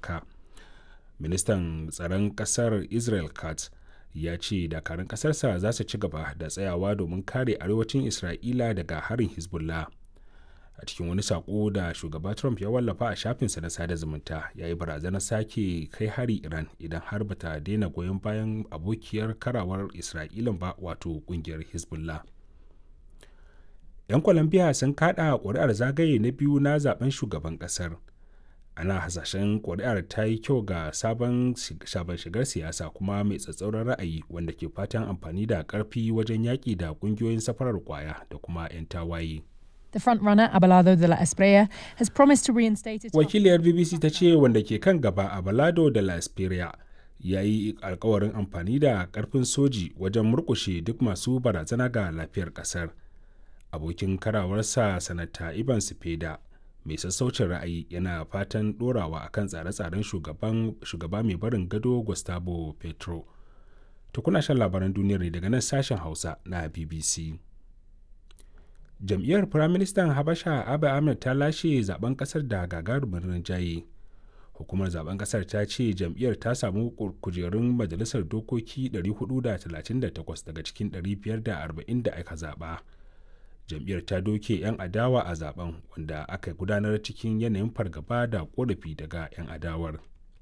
amurka ministan tsaron kasar israel katz ya ce dakarun kasarsa za su ci gaba da tsayawa domin kare arewacin isra'ila daga harin hezbollah a cikin wani sako da shugaba trump ya wallafa a shafinsa na sada zumunta ya yi barazanar sake kai hari iran idan har bata daina goyon bayan abokiyar karawar isra'ilan ba wato kungiyar hezbollah 'yan colombia sun kada ƙuri'ar zagaye na biyu na zaben shugaban ƙasar ana hasashen ƙuri'ar ta yi kyau ga sabon shigar siyasa kuma mai tsatsauran ra'ayi wanda ke fatan amfani da ƙarfi wajen yaƙi da ƙungiyoyin safarar kwaya da kuma 'yan tawaye. The frontrunner Abelardo de la Espriella has promised to reinstate its Wakiliyar BBC ta ce wanda ke kan gaba Abelardo de la Espriella ya yi alkawarin amfani da ƙarfin soji wajen murkushe duk masu barazana ga lafiyar ƙasar. Abokin karawarsa sanata Ivan Sipeda mai sassaucin ra'ayi yana fatan ɗorawa akan tsare-tsaren shugaba mai barin gado Gustavo Petro. Tukuna shan labaran duniyar ne daga nan sashen Hausa na BBC. jam'iyyar firaministan habasha abu ahmed ta lashe zaben kasar da gagarumin rinjaye hukumar zaben kasar ta ce jam'iyyar ta samu kujerun majalisar dokoki 438 daga cikin 540 da aka zaba jam'iyyar ta doke 'yan adawa a zaben wanda aka gudanar cikin yanayin fargaba da korafi daga 'yan adawar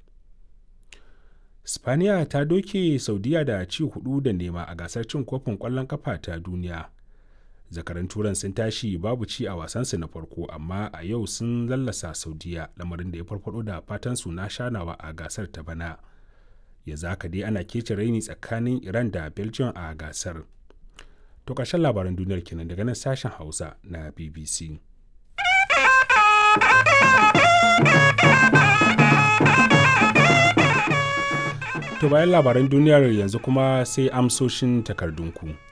spaniya ta doke saudiya da ci hudu da nema a gasar cin kofin kwallon kafa ta duniya zakaran turan sun tashi babu ci a wasansu na farko amma a yau sun lallasa saudiya lamarin da ya farfado da fatan su na shanawa a gasar ta bana ya zaka dai ana kece raini tsakanin iran da belgium a gasar to ƙarshen labaran duniyar kenan daga nan sashen hausa na bbc to bayan labaran duniyar yanzu kuma sai amsoshin takardunku.